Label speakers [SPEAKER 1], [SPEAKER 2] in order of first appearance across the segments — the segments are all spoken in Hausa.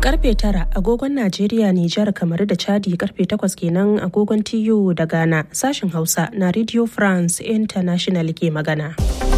[SPEAKER 1] Karfe tara agogon Najeriya, Nijar, kamar da Chadi karfe takwas kenan agogon TU da Ghana sashen Hausa na Radio France International ke magana.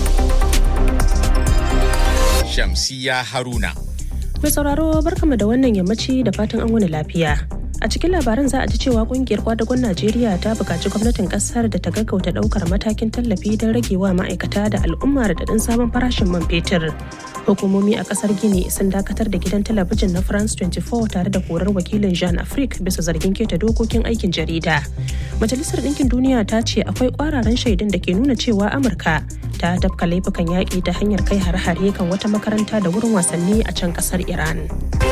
[SPEAKER 2] Shamsiya Haruna.
[SPEAKER 1] Mai sauraro barkama da wannan yammaci da fatan an wani lafiya. A cikin labaran za a ji cewa kungiyar kwadagon Najeriya ta buƙaci gwamnatin ƙasar da ta gaggauta ɗaukar matakin tallafi don ragewa ma'aikata da al'umma da daɗin sabon farashin man fetur. Hukumomi a ƙasar Gini sun dakatar da gidan talabijin na France 24 tare da korar wakilin Jean Afrique bisa zargin keta dokokin aikin jarida. Majalisar Ɗinkin Duniya ta ce akwai ƙwararan shaidun da ke nuna cewa Amurka ta tafka laifukan yaƙi ta hanyar kai hare-hare kan wata makaranta da wurin wasanni a can ƙasar Iran.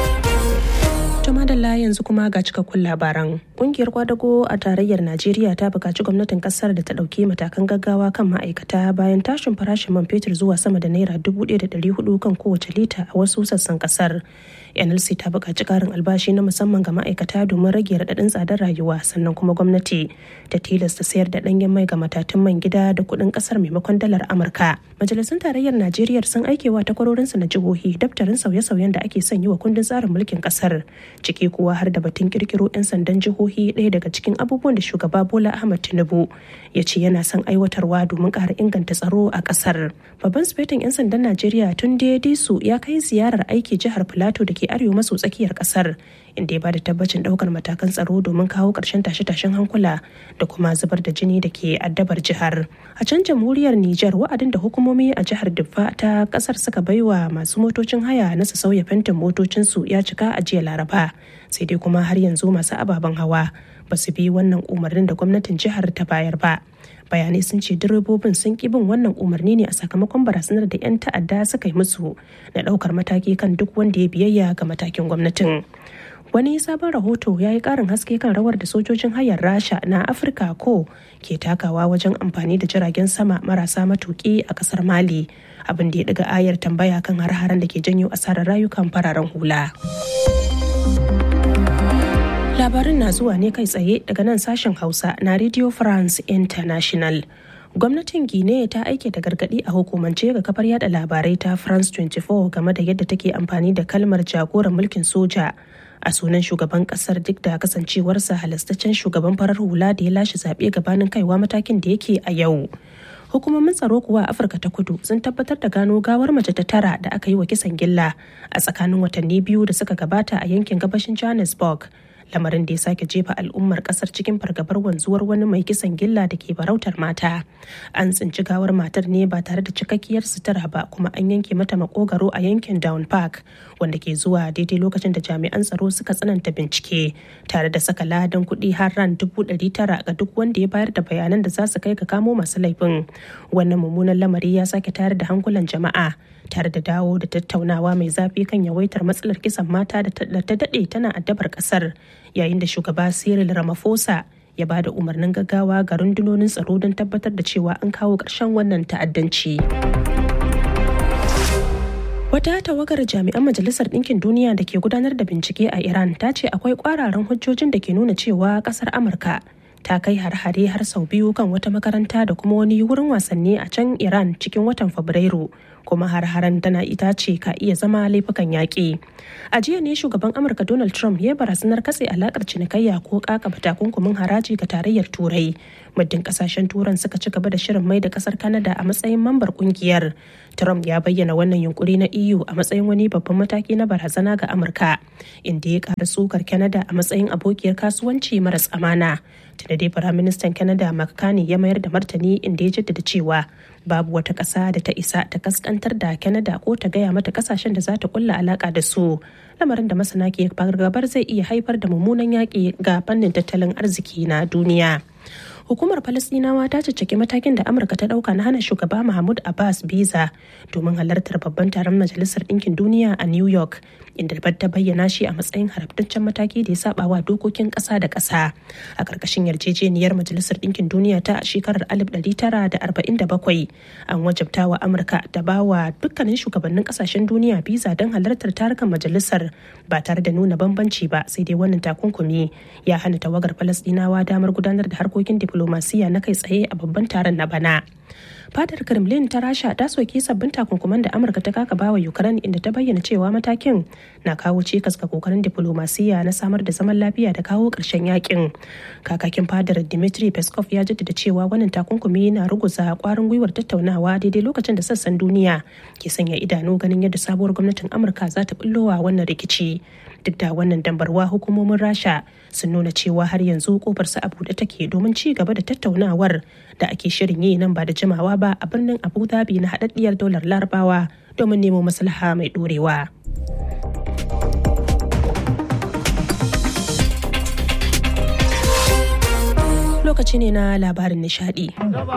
[SPEAKER 1] To madalla yanzu kuma ga cikakkun labaran. Kungiyar kwadago a tarayyar Najeriya ta buƙaci gwamnatin ƙasar da ta ɗauki matakan gaggawa kan ma'aikata bayan tashin farashin man fetur zuwa sama da naira dubu ɗaya da ɗari hudu kan kowace lita a wasu sassan ƙasar. NLC ta buƙaci ƙarin albashi na musamman ga ma'aikata domin rage raɗaɗin tsadar rayuwa sannan kuma gwamnati ta tilasta sayar da ɗanyen mai ga matatun man gida da kuɗin ƙasar maimakon dalar Amurka. Majalisun tarayyar Najeriya sun aikewa takwarorinsu na jihohi daftarin sauye-sauyen da ake son yi wa kundin tsarin mulkin ƙasar ciki kuwa har da batun kirkiro 'yan sandan jihohi ɗaya daga cikin abubuwan da shugaba bola ahmad tinubu ya ce yana son aiwatarwa domin ƙara inganta tsaro a ƙasar babban sufetin 'yan sandan najeriya tun disu ya kai ziyarar aiki jihar filato da ke arewa maso tsakiyar ƙasar inda ya bada tabbacin ɗaukar matakan tsaro domin kawo ƙarshen tashe-tashen hankula da kuma zubar da jini da ke addabar jihar a can jamhuriyar niger wa'adin da hukumomi a jihar diffa ta ƙasar suka baiwa masu motocin haya na su sauya fentin motocinsu ya cika a jiya laraba sai dai kuma har yanzu masu ababen hawa ba su bi wannan umarnin da gwamnatin jihar ta bayar ba bayanai sun ce direbobin sun ki bin wannan umarni ne a sakamakon barazanar da 'yan ta'adda suka yi musu na ɗaukar mataki kan duk wanda ya biyayya ga matakin gwamnatin wani sabon rahoto ya yi karin haske kan rawar da sojojin hayar rasha na afirka ko ke takawa wajen amfani da jiragen sama marasa matuki a kasar mali abin da ya daga ayar tambaya kan har-haren da ke janyo asarar rayukan fararen hula labarin na zuwa ne kai tsaye daga nan sashen hausa na radio france international gwamnatin guinea ta aike da gargadi a hukumance ga kafar yada labarai ta france 24 game da yadda take amfani da kalmar jagoran mulkin soja a sunan shugaban kasar duk da kasancewarsa halastaccen shugaban farar hula da ya lashe zaɓe gabanin kaiwa matakin da yake a yau hukumomin tsaro kuwa a afirka ta kudu sun tabbatar da gano gawar mace ta tara da aka yi wa kisan gilla a tsakanin watanni biyu da suka gabata a yankin gabashin johannesburg lamarin da ya sake jefa al'ummar kasar cikin fargabar wanzuwar wani mai kisan gilla da ke barautar mata an tsinci gawar matar ne ba tare da cikakkiyar sutura ba kuma an yanke mata makogaro a yankin down park wanda ke zuwa daidai lokacin da jami'an tsaro suka tsananta bincike tare da saka ladan kuɗi har ran dubu ɗari tara ga duk wanda ya bayar da bayanan da za su kai ga kamo masu laifin wannan mummunan lamari ya sake tayar da hankulan jama'a tare da dawo da tattaunawa mai zafi kan yawaitar matsalar kisan mata da ta daɗe tana addabar ƙasar yayin da shugaba Cyril Ramaphosa ya ba da umarnin gaggawa ga rundunonin tsaro don tabbatar da cewa an kawo ƙarshen wannan ta'addanci. Wata tawagar jami'an Majalisar Ɗinkin Duniya da ke gudanar da bincike a Iran ta ce akwai ƙwararan hujjojin da ke nuna cewa ƙasar Amurka ta kai har-hare har sau biyu kan wata makaranta da kuma wani wurin wasanni a can Iran cikin watan Fabrairu kuma har-haren tana ita ce ka iya zama laifukan yaƙi. A jiya ne shugaban Amurka Donald Trump ya barazanar katse alakar cinikayya ko kakaba takunkumin haraji ga tarayyar Turai. Muddin kasashen Turan suka ci gaba da shirin mai da kasar Canada a matsayin mambar kungiyar. Trump ya bayyana wannan yunkuri na EU a matsayin wani babban mataki na barazana ga Amurka, inda ya ƙara tsukar Canada a matsayin abokiyar kasuwanci maras amana. Tunda dai Firaministan Canada Mark Carney ya mayar da martani inda ya jaddada cewa babu wata ƙasa da ta isa ta kaskantar da Canada ko ta gaya mata kasashen da za ta kulla alaka da su. Lamarin da masana ke fargabar zai iya haifar da mummunan yaƙi ga fannin tattalin arziki na duniya. hukumar falastinawa ta caccaki matakin da amurka ta dauka na hana shugaba mahmud abbas biza domin halartar babban taron majalisar ɗinkin duniya a new york inda ta bayyana shi a matsayin haramtaccen mataki da ya saba wa dokokin ƙasa da ƙasa a ƙarƙashin yarjejeniyar majalisar ɗinkin duniya ta shekarar 1947 an wajabta wa amurka da ba wa dukkanin shugabannin ƙasashen duniya biza don halartar tarukan majalisar ba tare da nuna bambanci ba sai dai wannan takunkumi ya hana tawagar falastinawa damar gudanar da harkokin diplomasiya na kai tsaye a babban taron na bana fadar kremlin ta rasha ta soki sabbin takunkuman da amurka ta kaka bawa ukraine inda ta bayyana cewa matakin na kawo cikas ga kokarin diplomasiya na samar da zaman lafiya da kawo ƙarshen yakin kakakin fadar dimitri peskov ya jaddada cewa wannan takunkumi na ruguza kwarin gwiwar tattaunawa daidai lokacin da sassan duniya ke sanya idanu ganin yadda sabuwar gwamnatin amurka za ta bullowa wannan rikici duk da wannan dambarwa hukumomin rasha sun nuna cewa har yanzu kofar su a buɗe take domin ci gaba da tattaunawar da ake shirin yi nan ba da jimawa ba a birnin abu dhabi na haɗaɗɗiyar daular larabawa domin nemo maslaha mai ɗorewa. lokaci ne na labarin nishadi.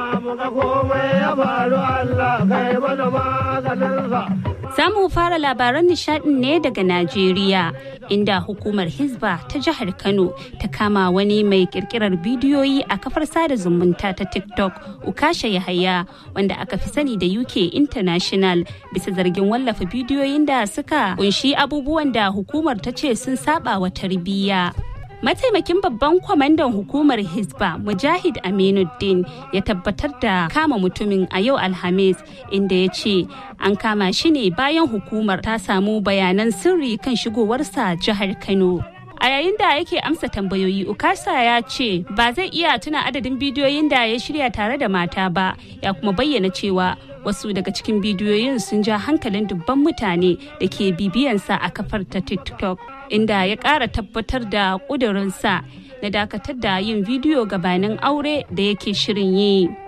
[SPEAKER 3] Za mu fara labaran nishadin ne daga Najeriya, inda hukumar Hizba ta jihar Kano ta kama wani mai kirkirar bidiyoyi a kafar sada zumunta ta TikTok, Ukasha Yahaya, wanda aka fi sani da UK International, bisa zargin wallafa bidiyoyin da suka kunshi abubuwan da hukumar ta ce sun saba wa tarbiyya. mataimakin babban kwamandan hukumar hisba mujahid aminuddin ya tabbatar da kama mutumin a yau alhamis inda ya ce an kama shi ne bayan hukumar ta samu bayanan sirri kan shigowarsa jihar kano a yayin da yake amsa tambayoyi ukasa ya ce ba zai iya tuna adadin bidiyoyin da ya shirya tare da mata ba ya kuma bayyana cewa wasu daga cikin bidiyoyin sun ja hankalin dubban mutane da ke bibiyansa a kafar ta tiktok inda ya ƙara tabbatar da ƙudurinsa na dakatar da yin bidiyo gabanin aure da yake shirin yi.